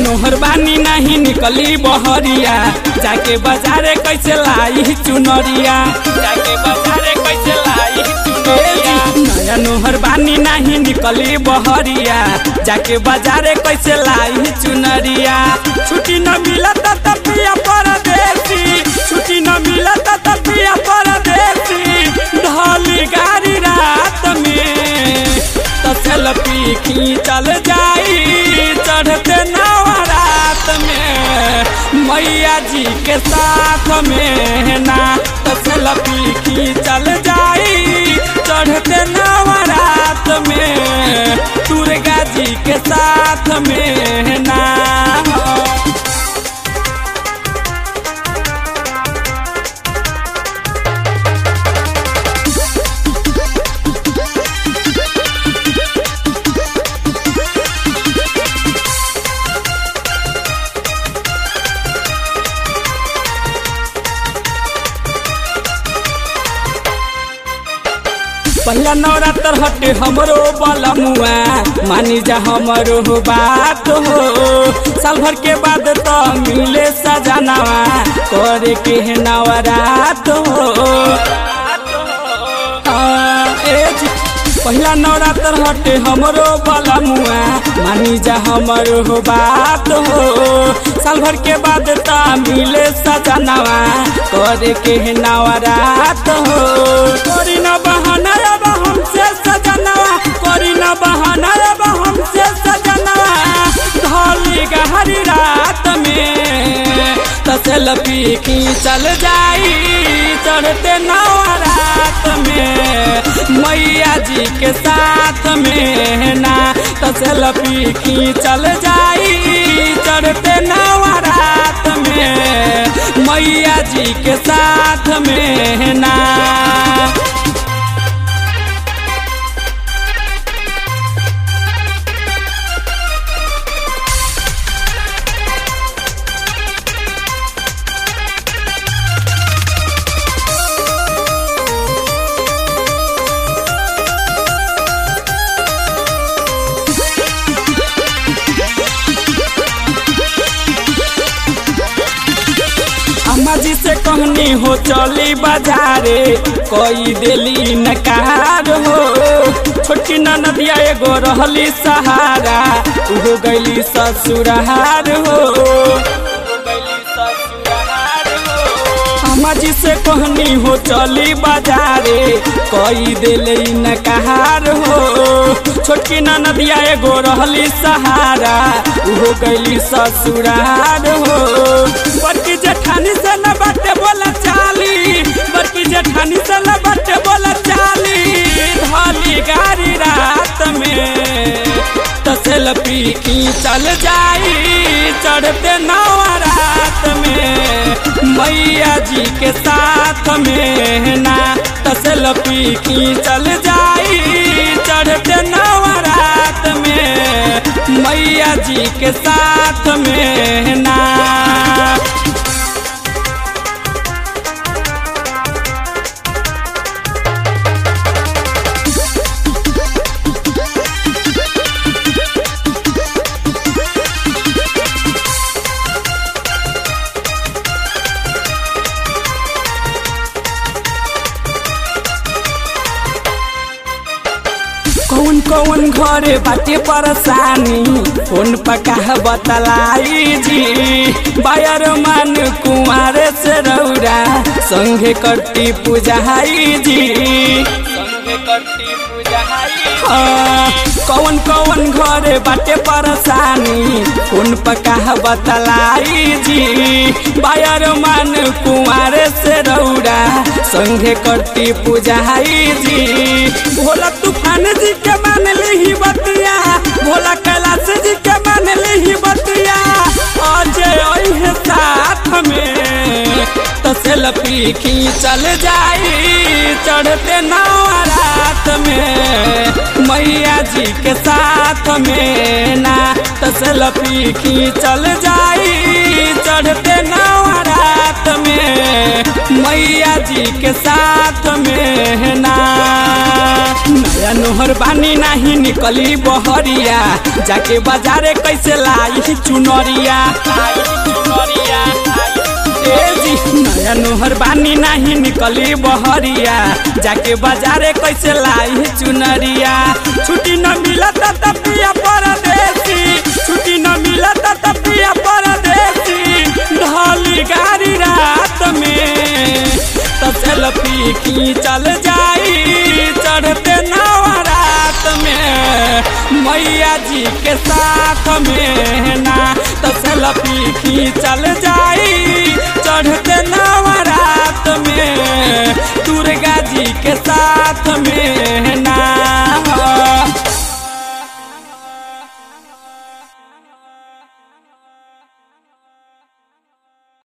नोहर बानी नहीं निकली बहरिया जाके बाजारे कैसे लाई चुनरिया जाके बाजारे कैसे लाई चुनरिया नया नोहर बानी नहीं निकली बहरिया जाके बाजारे कैसे लाई चुनरिया छुट्टी न मिलत त पिया परदेसी छुट्टी न मिलत त पिया परदेसी ढोली गाड़ी रात में त सेल्फी खींचल जाई चढ़ते नवरात में मैया जी के साथ में ना त सेल्फी खींचल जाई चढ़ते नवरात में दुर्गा जी के साथ में ना पहला नवरात्र हटे हमरो बलमुआ मानी जा हमरो बात हो साल भर के बाद तो मिले सजनावा करे के है नवरात हो हाँ, ए जी, पहला नवरात्र हटे हमरो बलमुआ मानी जा हमरो बात हो साल भर के बाद तो मिले सजनावा करे के है नवरात हो करी न बहाना अब हमसे सजनवा करी न बहाना अब हमसे सजनवा ढोली गहरी रात में तसल पी चल जाई चढ़ते नवरात में मैया जी के साथ में ना तसल पी चल जाई चढ़ते नवरात में मैया जी के साथ में ना अम्मा जी से कहनी हो चली बाजारे कोई दिली नकार हो छोटी नदिया एगो रहली सहारा उहो गैली ससुरार हो अम्मा जी से कहनी हो चली बाजारे कोई दिली नकार हो छोटकी नदिया एगो रहली सहारा उहो गैली ससुरार हो बड़की जेठानी से न बाटे बोला चाली बड़की जेठानी से न बाटे बोला चाली धली गाड़ी रात में तसल पी चल जाई चढ़ते नवरात में मैया जी के साथ में ना तसल पी चल जाई चढ़ते नवरात में मैया जी के साथ में ना कौन कौन घरे बाटे परेशानी फोन पका बतलाई जी बायर मान कुमारे से रौरा संगे करती पूजाई जी संगे करती पूजाई कौन कौन घरे बाटे परेशानी फोन पका बतलाई जी बायर मान कुमारे से रौरा संगे करती पूजाई जी भोला तूफान जी के मान ली बतिया भोला कैलाश जी के मान ली बतिया अजय अहे साथ में तो सेल्फी खींचल जाई चढ़ते नवरात में मैया जी के साथ में ना तो सेल्फी खींचल जाई चढ़ते नवरात में मैया जी के साथ में ना नया नोहर बानी नहीं निकली बहरिया जाके बाजारे कैसे लाई चुनरिया ए जी नया नोहर बानी नहीं निकली बहरिया जाके बाजारे कैसे लाई चुनरिया छुट्टी न मिलत त पिया परदेसी छुट्टी न मिलत त पिया परदेसी ढली गाड़ी रात में त सेल्फी खींचल जाई चढ़ते नवरात में मैया जी के साथ में ना त सेल्फी खींचल जाई चढ़ते नवरात में दुर्गा जी के साथ में